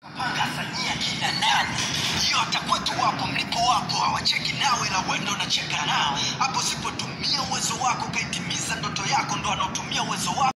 panga sanyia kina nani hiyo hata kwetu wapo mlipo wapo hawacheki nawe la wendo unacheka nao hapo sipotumia uwezo wako ukaitimiza ndoto yako ndo anaotumia uwezo wako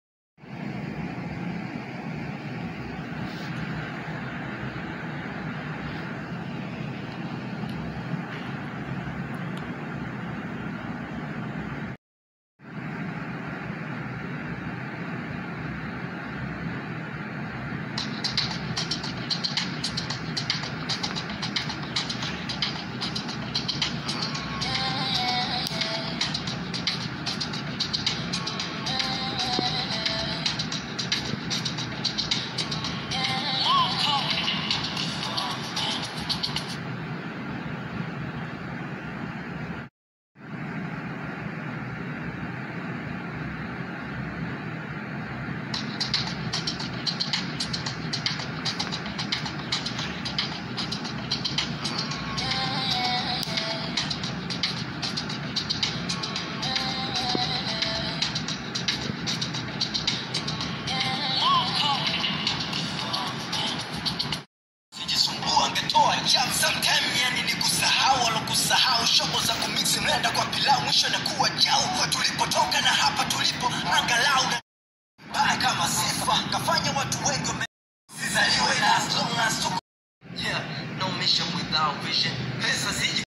sijisumbua angetoa jam sometime yani ni kusahau alokusahau shobo za kumiksi mlenda kwa pilau mwisho nakuwa jau kwa tulipotoka na hapa tulipo angalau na baya kama sifa kafanya watu wengi wame- sizaliwe na as long as tuko yeah no mission without vision pesa ziji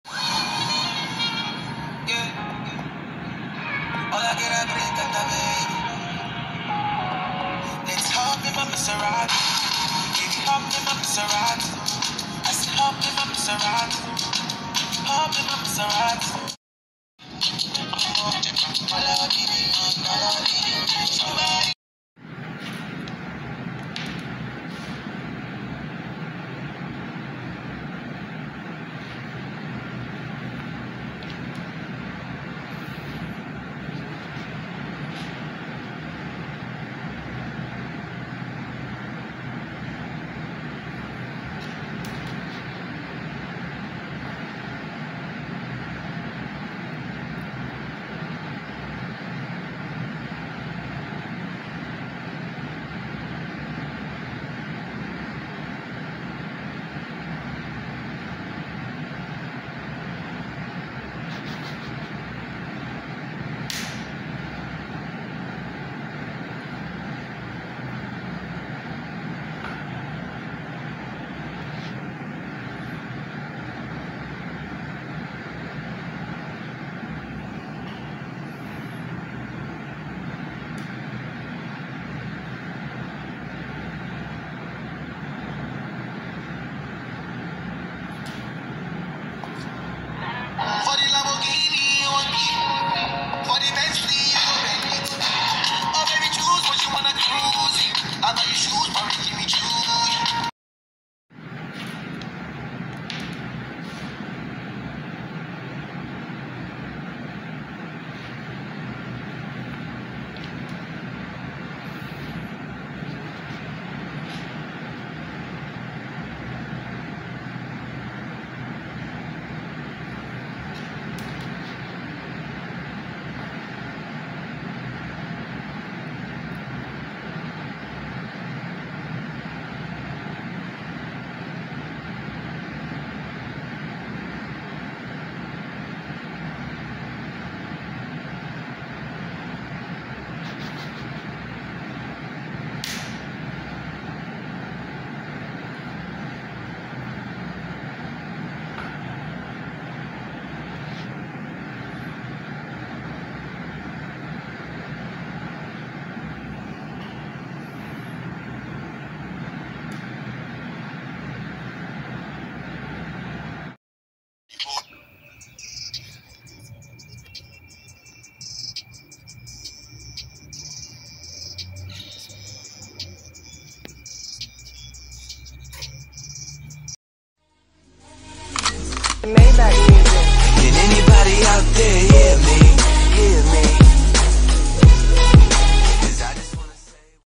yeah Hola, que era gritando, baby. Let's hop in my Maserati. Baby, hop in my Maserati. I said hop in my Maserati. Hop in my Maserati. Somebody